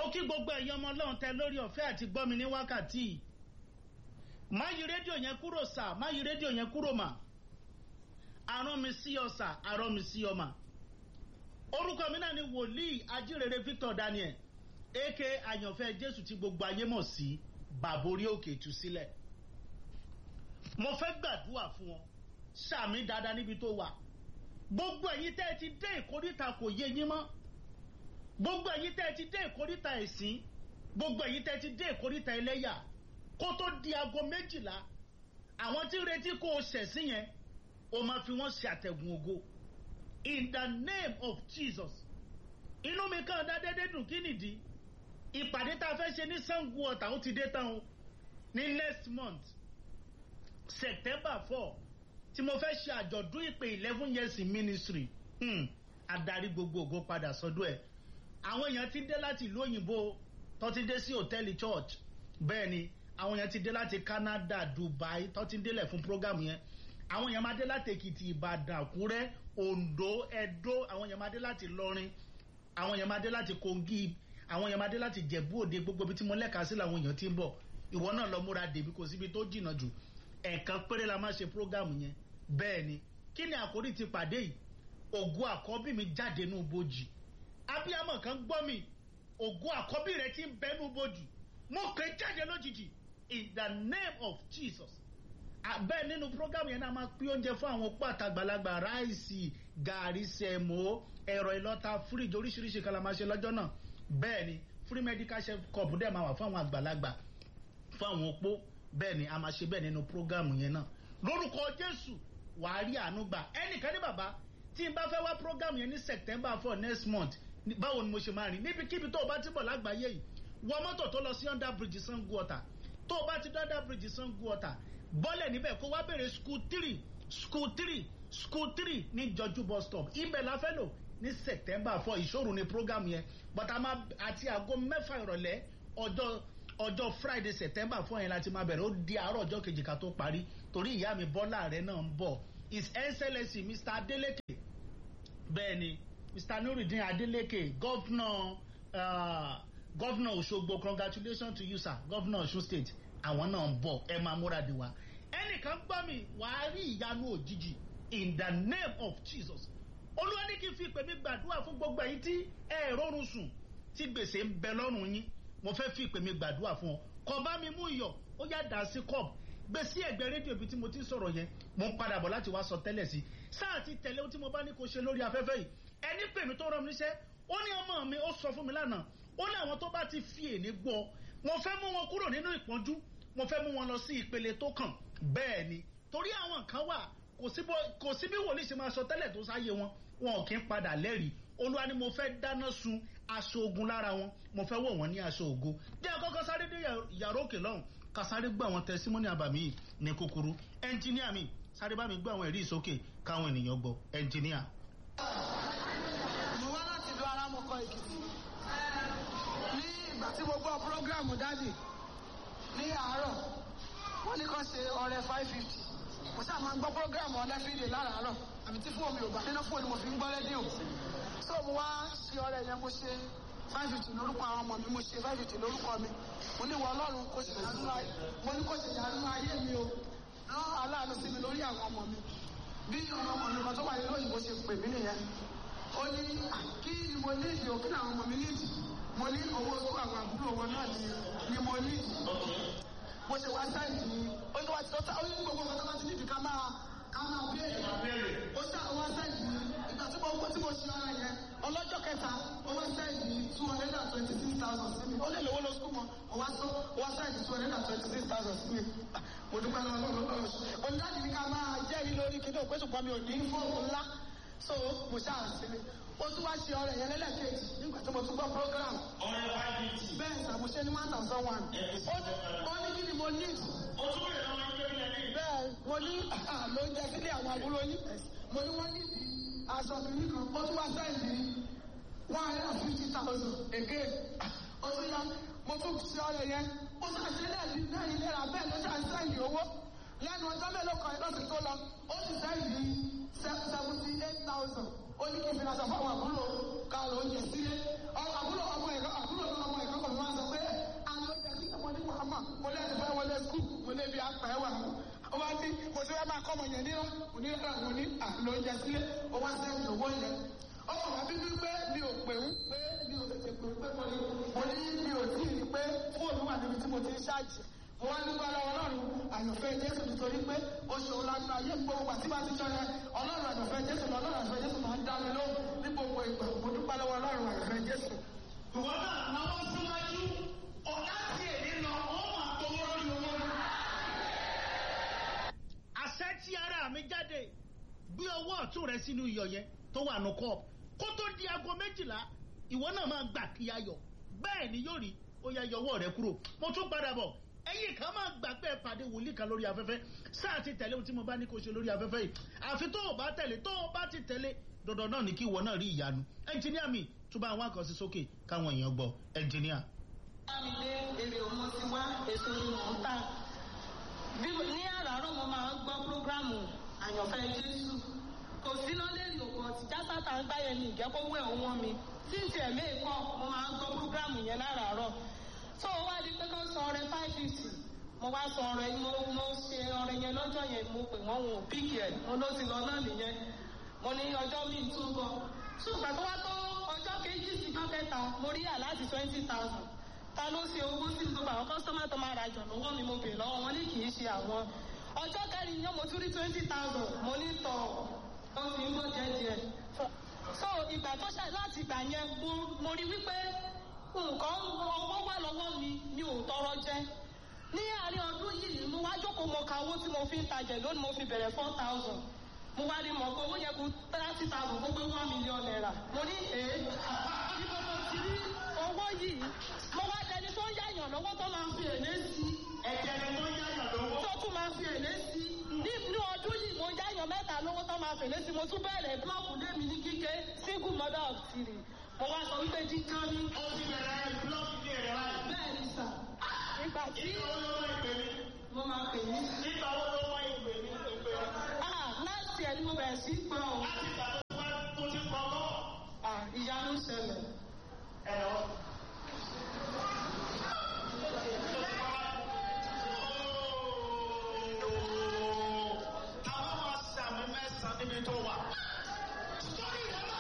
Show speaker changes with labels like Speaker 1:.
Speaker 1: mo kí gbogbo ẹ̀yin ọmọ ọlọ́run tẹ lórí ọ̀fẹ́ àti gbọ́ mi ní wákàtí yìí má yí rédíò yẹn kúrò sà má yí rédíò yẹn kúrò mà arán mi sí ọ sà arán mi sí ọ mà orúkọ mi náà ni wòlíì ajírere Victor Daniel aka àyànfẹ́ Jésù tí gbogbo ayé mọ̀ sí bàbá orí òkè tú sílẹ̀ mo fẹ́ gbàdúrà fún ọ sàmì dáadáa níbi tó wà gbogbo ẹ̀yin tẹ́ ẹ ti dé ìkórìtà kò yé yín mọ́ gbogbo ẹ̀yin tẹ́ ẹ ti dé ìkórìtà ẹ̀sìn gbogbo ẹ̀yin tẹ́ ẹ ti dé ìkórìtà ẹlẹ́yà kó tó di aago méjìlá àwọn tí ń retí kó o ṣẹ̀sìn yẹn o máa fi wọ́n ṣe àtẹ̀gùn ògo in the name of Jesus inú mi kàn dá dédé dùn kí nìdí ìpàdé tá a fẹ́ ṣe ní Sango Ọ̀tà ó ti dé tán o ní next month September four tí mo fẹ́ ṣe àjọ̀dún ìpè eleven years in ministry hmm. adarí gbogbo ògo padà sọ́dọ̀ ẹ̀ àwọn èèyàn ti dé láti ìlú òyìnbó tó ti dé sí hòtẹ́ẹ̀lì church bẹ́ẹ̀ ni àwọn èèyàn ti dé láti Canada Dubai tó ti délẹ̀ fún program yẹn àwọn èèyàn máa dé láti Èkìtì Ìbàdàn Àkúrẹ́ Oǹdó Ẹdó àwọn èèyàn máa dé láti Ìlọrin àwọn èèyàn máa dé láti Kogi àwọn èèyàn máa dé láti Jẹ̀bú Òde gbogbo ibi tí mo lẹ́ka sí làwọn èèyàn ti ń bọ̀ ìwọ náà lọ múra dèbí kò síbi tó jìnnà jù ẹ̀ẹ̀kan péré la máa ṣe program yẹn bẹ́ẹ̀ ni kí ni àkórí ti pàdé yìí ògo àkọ́bí mi jáde nù bojì abiyamọ kan gbọ́ mi ògo àkọ́bí rẹ ti ń bẹ nù bojì mo pè é jáde lójijì in the name of Jesus bẹ́ẹ̀ nínú program yẹn náà máa pín oúnjẹ fún àwọn opó àtàgbàlagbà ráìsì gàrí sẹ̀mó ẹ̀rọ ìlọ́ta fíríjì oríṣiríṣi kan la máa ṣe lọ́jọ́ náà bẹ́ẹ̀ ni free medical chef cup dẹ̀ máa wà fún àwọn àgbàlagbà fún àwọn opó bẹ́ẹ̀ ni a máa ṣe bẹ́ẹ̀ nínú program yẹn náà lórúkọ Jésù wàá rí àánú gbà ẹnìkan ní bàbá tí n bá fẹ́ wá program yẹn ní September four next month báwo ni mo ṣe máa rìn níbikíbi tó o bá ti bọ̀ lágbàáyé yìí wọ mọ́tò tó lọ sí under bridge Sango Ọ̀tà tó o bá ti dé under bridge Sango Ọ̀tà bọ́lẹ̀ níbẹ̀ kó wá bèrè school three school three school three ní jọjú bus stop ibẹ̀ la fẹ́ lò ní September four ìṣòro ni program yẹn but a máa àti aago mẹ́fà ìrọ̀lẹ́ ọjọ́ ọjọ́ Friday September four yẹn láti máa bẹ̀rẹ̀ ó di àárọ̀ ọjọ́ kejì ká tó parí torí ìyá mi Bọ́lá rẹ̀ náà ń bọ̀ his excellency Mr. Adeleke bẹ́ẹ̀ ni Mr. Nurudeen Adeleke governor uh, governor Òṣogbo congratulations to you sir governor Osun state àwọn náà ń bọ̀ ẹ máa múra de wa ẹnìkan gbọ́ mi wàá rí ìyanu òjijì in the name of Jesus olúwa ní kí n fi ìpè mi gbàdúrà fún gbogbo ẹ̀yin tí ẹ rọrùn sùn tí gbèsè ń bẹ lọ́rùn yín mo fẹ́ fi ìpè mi gbàdúrà fún ọ kọ bá mi mú iyọ̀ ó yá dà sí cup gbé sí ẹ̀gbẹ́ rédíò ibi tí mo ti sọ̀rọ̀ yẹn mo ń padà bọ̀ láti wá sọ tẹ́lẹ̀ sí sáà ti tẹ̀lé ohun tí mo bá ní kó ṣe lórí afẹ́fẹ́ yìí ẹni pè mí tó rán mi níṣẹ́ ó ní ọmọ mi ó sọ fún mi lánàá ó ní àwọn tó bá ti fi èní gbọ́ mo fẹ́ mú wọn kúrò nínú ìpọ́njú mo fẹ́ mú wọn lọ sí ìpele tó kàn bẹ́ẹ̀ ni torí àwọn kan wà kò sí bí wòlíì ṣe máa sọ tẹ́lẹ̀ tó sáyé wọn wọn ò kí ń padà lẹ́rìí olúwa ni mo fẹ́ dáná sun aṣọ ogun lára wọn mo fẹ́ wọ̀ wọ́n ní aṣọ ògo bí akọ́kọ́ sáré dé yàrá òkè lọ́hùn ká sáré gbọ́ àwọn tẹsímọ́nì àbàmì yìí ní kúkúrú ẹnjìníà mi sáré bá mi gbọ́ àwọn ẹ̀rí ìsókè káwọn ènìyàn gbọ́ ẹnjìníà.
Speaker 2: mo wá láti ìlú arámọkọ èkìtì ní ìgbà tí mo gbọ́ prógráàmù dádì ní àárọ̀ wọ́n ní kàn ṣe ọrẹ five fifty mo sáà máa ń gbọ́ prógráàmù ọlẹ́fídè láràárọ̀ àbí tí fóònù ò bá nínú fóònù mo fi ń gbọ́ rédíò so mo wá ṣe ọrẹ yẹn mo ṣe five fifty lórúkọ àwọn ọmọ mi mo ṣe five fifty lórúkọ mi mo ní wọ ọlọ́run kò ṣe ìyanu ayé mo ní kò ṣe ìyanu ayé mi o rán aláàánú sí mi lórí àwọn ọmọ mi bí ọmọ ọmọ mi kan tó wà nínú òyìnbó ṣe pè mí nìyẹn ó ní kí ni mo ní ìdí òkú àwọn ọmọ mi ní ìdí mo ní owó tó àwọn àbúrò wọn náà ni ni mo ní ìdí mo ṣe wá sáìdì ni ó ní wá ti tọ́ta ó ní gbogbo nǹkan tó bá ti ní ìdí ká máa ká máa béèrè ó ṣe àwọn wá sáìdì ni ìgbà tí mo gbọ́ tí mo ṣe ara yẹn ọlọ́jọ́ kẹta ó wá sáìdì two hundred and twenty six thousand sí mi ó lè lówó lọ sùn mọ́ ó wá sọ ó wá sáìdì two hundred and twenty six thousand sí mi mo dúpẹ́ lọ́wọ́ lọ́wọ́ lọ́wọ́ mo ní láti ní ká máa jẹ́rìí lórí kí ní òpé ṣùgbọ́n mi ò ní fóònù ńlá so mo ṣáà sí mi ó tún wá ṣe ọ̀rẹ́ yẹn lẹ́lẹ́kejì nígbà tí mo tún gbọ́ program.
Speaker 3: ọ̀rẹ́ five fifty.
Speaker 2: bẹ́ẹ̀ sàmúṣe ní one thousand one. ó ní kí ni mo ní.
Speaker 3: o tún bẹ̀rẹ̀ lọ́wọ́ ní bẹ́ẹ̀ ní.
Speaker 2: bẹ́ẹ̀ mo ní ló ń jẹ sílé àwọn àbúrò yín. mo ní wọ́n ní aṣọ mi nìkan ó tún wá sẹ́yìn ní one hundred and fifty thousand again. ó tún yá mo tún ṣe ọ̀rẹ́ yẹn ó ṣàṣẹ lẹ́ẹ̀dì náà ilé ra bẹ́ẹ̀ ló ṣàṣẹ owó lẹ́nu ọjọ́ mélòó kan lọ́sìn tó lọ ó sì sẹ́yìn seventy eight thousand ó ní kí n fi aṣọ fún àwọn àbúrò ká ló ń jẹ sílé àbúrò ọmọ ẹ̀kọ́ àbúrò ọmọ ẹ̀kọ́ mọ̀ mo lẹ́nu fẹ́ wọlé skul mo lé bí apẹ̀ wà ó wá ní mo ti fẹ́ máa kọ́ ọmọ yẹn ní mo ní ẹ̀rọ mo ní àlọ́ oúnjẹ sílé ó wá sẹ́yìn owó yẹn ó kàn wá bíbí pé mi ò pè ń pé mi ò tètè pè ń pé mo ní mo ní mi ò tí ì rí pé fóònù wà níbi tí mo ti ń ṣáàjì mo wá nípa lọ́wọ́ ọlọ́run àyànfẹ́ jésù nítorí pé ó ṣe òun lágbá ayé gbogbo àti bá ti sọ yẹn ọlọ́run àyànfẹ́ jésù ọlọ́run àyànfẹ́ jésù máa ń dá mi lóhùn ní gbogbo ìgbà mo dúpẹ́ lọ́wọ́ ọlọ́run àyànfẹ́ jésù.
Speaker 3: ìwọ náà náwó síwájú ọ̀la tí èdè lọ ó máa gbowó lórí owó náà.
Speaker 1: àṣẹ tí ara mi jáde gbé ọwọ́ ọ̀tún rẹ sínú iyọ̀ yẹn tó wà nù kọ́ọ̀pù kó tó di aago méjìlá ìwọ náà máa gbà kí ayọ̀ bẹ́ẹ̀ ni yóò rí ó yá yọwọ́ rẹ kúrò mo tún padà bọ̀ ẹ̀yin kan máa gbà pé ẹ pàdé wòlíì kan lórí afẹ́fẹ́ sáà ti tẹ̀lé ohun tí mo bá ní kó ṣe lórí afẹ́fẹ́ yìí àfi tó o bá tẹ̀lé tó o bá ti tẹ̀lé dandan náà ni kí ìwọ náà rí ìyanu ẹnjìníà mi tún bá àwọn àkànṣe sókè káwọn èèyàn gbọ́ ẹnjìníà.
Speaker 4: Bámidé èrè òun ti wá èso ni mò ń tà. Bí ní àràárọ̀ mo máa ń gbọ́ prógrámù àyànfẹ́ Jésù. Kò sí náà lérí òkú ọtí jásátà ń gbáyẹn ní ìjẹ́kọ̀wé òun mi. Tí n tiẹ̀ méè kọ́ mo máa ń gbọ́ prógrámù yẹn láràárọ̀. Tó o wá di pé kó sọ ọrẹ five fifty. Mo wá sọ ọrẹ mo mo ṣe ọrẹ yẹn lọ́jọ́ yẹn mo pè wọ́n wọn ò píkì ẹ̀ mo ló ti lọ náà nìyẹn. Mo ní ọjọ́ mi tún bọ̀. Ṣùgbọ́n tó wá tó ọjọ́ kejì sí ọjọ́ kẹta mo rí àláàtì twenty thousand ta ló ṣe owó sí gbogbo àwọn kọ́sọ́mà tó máa rajà lọ́wọ́ mi mo bè lọ́wọ́ wọn ní kì í ṣe àwọn. ọjọ́ kẹrin yẹn mo tún rí twenty thousand mo ní tọ̀ ó ti ń bọ̀ díẹ̀díẹ̀. so ìgbà tó ṣe láti ìgbà yẹn mo mo rí wípé nǹkan owó wà lọ́wọ́ mi mi ò tọrọ jẹ. ní àárín ọdún yìí mo wá jókòó mo ka owó tí mo fi ń tajà lónìí mo fi bẹ̀rẹ̀ four thousand mo wá rí mọ̀ pé owó yẹ kó thirty thousand gbogbo one million naira mo ní èé níbo mo ti rí owó yìí mo wá dẹni tó ń yáyàn lọ́wọ́ tó máa ń fi èlé sí
Speaker 3: ẹ̀jẹ̀ ni tó ń yáyàn lówó.
Speaker 4: tó tún máa ń fi èlé sí nínú ọdún yìí mo yáyàn mẹ́ta lówó tó máa fèlé sí mo tún bẹ̀rẹ̀ búlọ́ọ̀kù lémi ní kíké single mother of three mo wá sọ wípé jíjọ́ ní
Speaker 3: ó ti bẹ̀rẹ̀ búlọ́ọ̀kì ní èrè wáyé.
Speaker 4: bẹ́ẹ̀ ni sà nígbà tí
Speaker 3: ìgbà wo ló wọ́n ìpè mí?
Speaker 4: mo máa pè ní.
Speaker 3: ìgbà wo ló wọ́n ìpè mí? ìpè mí.
Speaker 4: ah láti ẹ̀ ni mo bẹ̀rẹ̀ sí pọ̀ ọ́
Speaker 3: láti ìgbà tó wá tó ti pọ̀ lọ́wọ́.
Speaker 4: ah ìyanu ṣẹlẹ̀
Speaker 3: ẹ̀rọ.